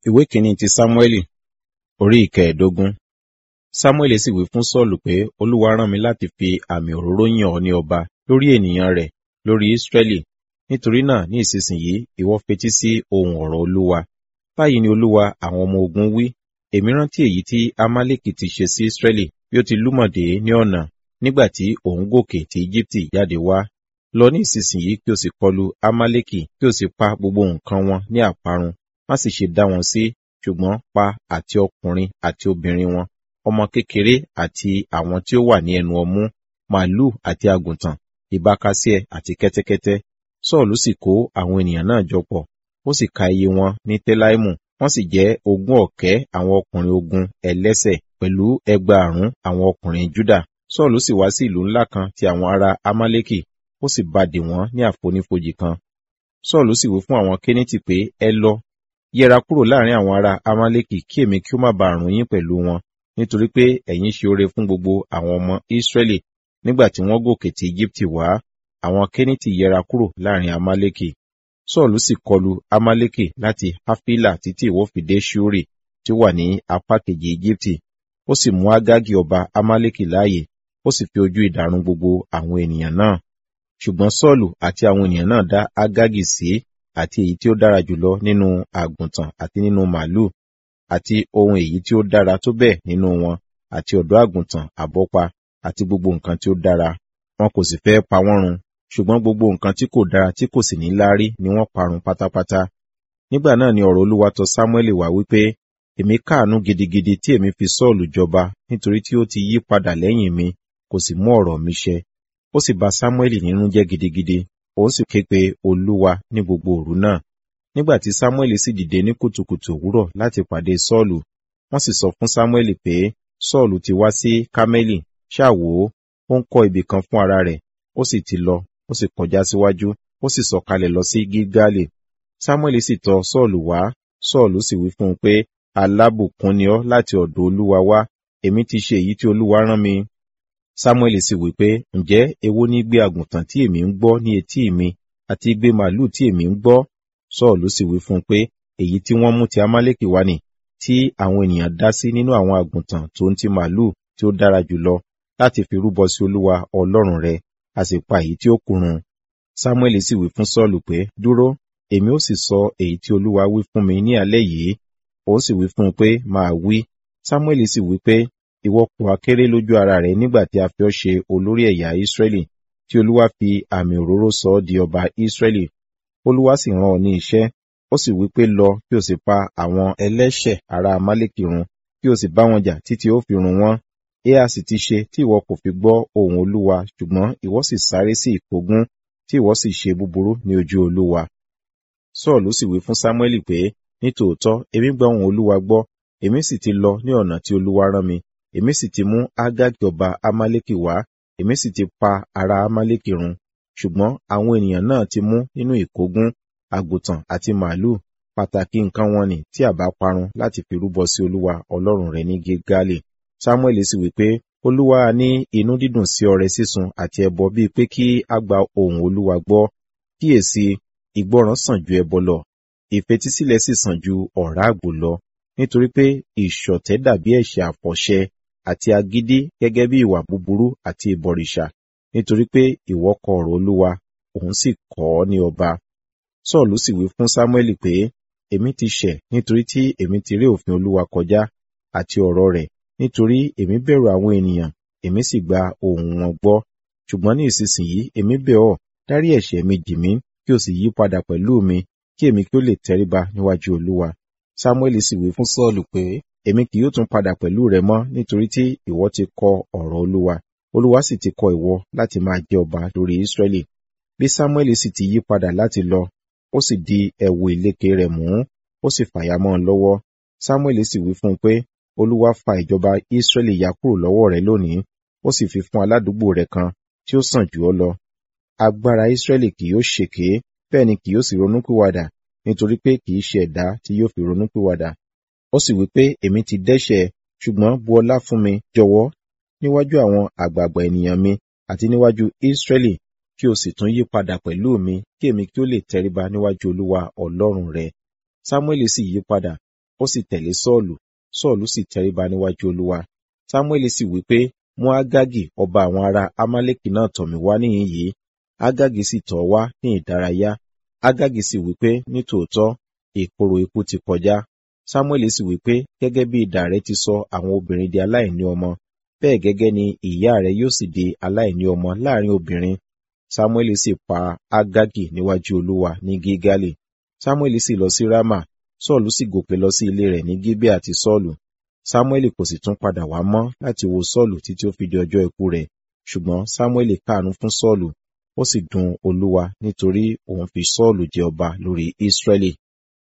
ìwé kìíní ti sámúẹ́lì orí ìkẹẹ̀ẹ́dógún sámúẹ́lì sì wí fún sọ́ọ̀lù pé olúwa rán mi láti fi àmì òróró yàn ọ́ ní ọba lórí ènìyàn rẹ̀ lórí ísírẹ́lì nítorí náà ní ìsinsìnyí ìwọ fetí sí ohun ọ̀rọ̀ olúwa báyìí ni olúwa àwọn ọmọ ogun wí èmi rántí èyí tí amálẹ́kì ti ṣe sí ísírẹ́lì bí ó ti lúmọ̀dé ní ọ̀nà nígbà tí òun gòkè tí íjíbítì jáde wá lọ ní ìsinsìnyí kí o sì kọlu amálẹ́kì kí o sì pa gbogbo nǹkan wọn ní àparun má sì ṣe dá wọn sí ṣùgbọ́n pa àti ọkùnrin àti obìnrin wọn ọmọ kékeré àti àwọn tí ó wà ní ẹnu ọmú màálù àti àgùntàn ìbákasíẹ àti kẹ́tẹ́kẹ́tẹ́ sọ́ọ̀lù sì kó àwọn ènìyàn náà jọ pọ̀ ó sì ka iye wọn ní tẹ́láìmù wọ́n sì jẹ́ ogún ọ̀kẹ́ àwọn ọkùnrin ogun ẹlẹ́sẹ̀ pẹ̀lú ẹgbàárún àwọn ọkùnrin júdà sọ́ọ̀lù sì wá sí ìlú ńlá kan ti àwọn ará amálẹ́kì ó sì bá dè wọ́n ní àfonífojì kan sọ́ọ̀lù sì wí fún àwọn kénétì pé ẹ lọ yẹra kúrò láàrin àwọn ará amálẹ́kì kí èmi kí ó má bàa rùn yín pẹ̀lú wọn nítorí pé ẹ̀yin ṣe oore fún gbogbo àwọn ọmọ ísírẹ́lì nígbà tí wọ́n gòkè tí íjíbítì wá àwọn kénétì yẹra kúrò láàrin amálẹ́kì sọ́ọ̀lù sì kọlu amálẹ́kì láti hafila títí ìwọ́ fi dé ṣúrì tí ó wà ní apá kejì íjíbítì ó sì mú ágágì ọba amálẹ́kì láàyè ó sì fi ojú ìdàrún gbogbo àwọn ènìyàn náà ṣùgbọ́n sọ́ọ̀lù àti àwọn ènìyàn náà dá ágágì sí àti èyí tí ó dára jùlọ nínú àgùntàn àti nínú màálù àti ohun èyí tí ó dára tó bẹ́ẹ̀ nínú wọn àti ọ̀dọ́ àgùntàn àbọ́pa àti gbogbo nǹkan tí ó dára wọn kò sì fẹ́ pa wọ́n run ṣùgbọ́n gbogbo nǹkan tí kò dára tí kò sì ní láárí ni wọ́n parun pátápátá nígbà náà ni ọ̀rọ̀ olúwa tọ̀ sámúẹ́lì wá wípé èmi káàánú gidigidi tí èmi fi sọ́ọ̀lù jọba nítorí tí ó ti yí padà lẹ́yìn mi kò sì mú ọ̀rọ̀ mi ṣẹ ó sì bà sámúẹ́lì nínú jẹ́ gidigidi òun sì ké pe olúwa ní gbogbo òru náà nígbà tí sámúẹ́lì sì dìde ní kùtùkùtù òwúrọ̀ láti pàdé sọ́ọ̀lù wọ́n sì sọ fún sámúẹ́lì pé sọ́ọ̀lù ti wá sí kámẹ́lì ṣáàwó ó ń kọ́ ibì kan fún ara rẹ̀ ó sì ti lọ ó sì kọjá síwájú ó sì sọ̀kalẹ̀ lọ sí gígálì sámúẹ́lì sì tọ̀ sọ́ọ̀lù wá sọ́ọ̀lù sì wí fún un pé alábùkún ni ọ́ láti ọ̀dọ̀ olúwa wá èmi ti ṣe èyí tí olúwa rán mi sámúẹ́lì sì wí pé ǹjẹ́ èwo ní gbé àgùntàn tí èmi ń gbọ́ ní etí mi àti gbé màálù tí èmi ń gbọ́ sọ́ọ̀lù sì wí fún un pé èyí tí wọ́n mú ti amálẹ́kì wá nì tí àwọn ènìyàn dá sí nínú àwọn àgùntàn tó ń ti màálù tí ó dára jùlọ láti fi rúbọ sí olúwa ọlọ́run rẹ a sì pa èyí tí ó kù run sámúẹ́lì sì wí fún sọ́ọ̀lù pé dúró èmi ó sì sọ èyí tí olúwa wí fún mi ní alẹ́ yìí ó sì wí fún un pé máa wí sámúẹ́lì sì wí pé ìwọ kò akéré lójú ara rẹ nígbà tí a fi ọ́ ṣe olórí ẹ̀yà ìsírẹ́lì tí olúwa fi àmì òróró sọ ọ́ di ọba ìsírẹ́lì olúwa sì rán ọ ní iṣẹ́ ó sì wí pé lọ kí o sì pa àwọn ẹlẹ́ṣẹ̀ ará amálẹ́kì run kí o sì bá wọn jà títí ó fi run wọ́n ẹ a sì ti ṣe tí ìwọ kò fi gbọ́ ohùn olúwa ṣùgbọ́n ìwọ sì sáré sí ìkógun tí ìwọ sì ṣe búburú ní ojú olúwa sọ́ọ̀lù sì wí fún sámúẹ́lì pé nítòótọ́ èmi gba ohùn olúwa gbọ́ èmi sì ti lọ ní ọ̀nà tí olúwa rán mi èmi sì ti mú ágágì ọba amálẹ́kì wá èmi sì ti pa ará amálẹ́kì run ṣùgbọ́n àwọn ènìyàn náà ti mú nínú ìkógun àgùntàn àti màálù pàtàkì nǹkan wọn ni tí àbá parun láti fi rúbọ sí olúwa ọlọ́run rẹ̀ ní gilgali samuel sì wí pé olúwa ní inú dídùn sí ọrẹ sísun àti ẹbọ bíi pé kí a gba ohùn olúwa gbọ́ kíyèsí ìgbọràn sàn ju ẹbọ lọ ìfetísílẹ̀ sì sàn ju ọ̀rá àgbò lọ nítorí pé ìṣọ̀tẹ̀ dàbí ẹ̀ṣẹ̀ àfọ̀ṣẹ àti agídí gẹ́gẹ́ bí ìwà búburú àti ìbọ̀rìṣà nítorí pé ìwọ kọ ọ̀rọ̀ olúwa òun sì kọ́ ọ ní ọba sọ́ọ̀lù sì wí fún sámúẹ́lì pé èmi ti ṣẹ̀ nítorí tí èmi ti rí òfin olúwa kọjá àti ọ̀rọ̀ rẹ̀ nítorí èmi bẹ̀rù àwọn ènìyàn èmi sì gba ohùn wọn gbọ́ ṣùgbọ́n ní ìsinsìnyí èmi bẹ̀ ọ́ dárí ẹ̀ṣẹ̀ mi jì mí kí o sì yí padà pẹ̀lú mi kí èmi kí ó lè tẹríba níwájú olúwa sámúẹ́lì sì wí fún sọ́ọ̀lù pé èmi kì yóò tún padà pẹ̀lú rẹ mọ́ nítorí tí ìwọ ti kọ ọ̀rọ̀ olúwa olúwa sì ti kọ ìwọ láti máa jẹ ọba lórí ísírẹ́lì bí sámúẹ́lì sì ti yí padà láti lọ ó sì di ẹ̀wù ìlékè rẹ̀ mú ó sì fàyà mọ́ ọ lọ́wọ́ sámúẹ́lì sì wí fún un pé olúwa fa ìjọba ísírẹ́lì ya kúrò lọ́wọ́ rẹ lónìí ó sì fi fún aládùúgbò rẹ kan tí ó sàn jù ọ́ lọ agbára ísírẹ́lì kì yóò ṣèké bẹ́ẹ̀ ni kì yóò sì ronúpìwàdà nítorí pé kì í ṣe ẹ̀dá tí yóò fi ronúpìwàdà ó sì wí pé èmi ti dẹ́ṣẹ̀ ṣùgbọ́n bu ọlá fún mi jọ̀wọ́ níwájú àwọn àgbààgbà ènìyàn mi àti níwájú ísírẹ́lì kí o sì tún yí padà pẹ̀lú mi kí èmi kí ó lè tẹríba níwájú olúwa ọlọ́run rẹ sámúẹ́lì sì yí padà ó sì tẹ̀lé sọ́ọ̀lù sọ́ọ̀lù sì tẹríba níwájú olúwa sámúẹ́lì sì wí pé mú ágágì ọba àwọn ará amálẹ́kì náà tọ̀ mí wá níhìn yìí ágágì sì tọ̀ wá ní ìdárayá ágágì sì wí pé nítòótọ́ ìkorò ikú ti kọjá sámúẹ́lì sì wí pé gẹ́gẹ́ bí idà rẹ ti sọ àwọn obìnrin di aláìní ọmọ bẹ́ẹ̀ gẹ́gẹ́ ni ìyá rẹ yóò sì di aláìní ọmọ láàrin obìnrin sámúẹ́lì sì pa ágágì níwájú olúwa ní gígálì sámúẹ́lì sì lọ sí rámà sọ́ọ̀lù sì gòkè lọ sí ilé rẹ̀ ní gíbé àti sọ́ọ̀lù sámúẹ́lì kò sì tún padà wá mọ́ láti wo sọ́ọ̀lù títí ó fi di ọjọ́ ikú rẹ̀ ṣùgbọ́n sámúẹ́lì káàánú fún sọ́ọ̀lù ó sì dùn olúwa nítorí òun fi sọ́ọ̀lù jẹ ọba lórí ísírẹ́lì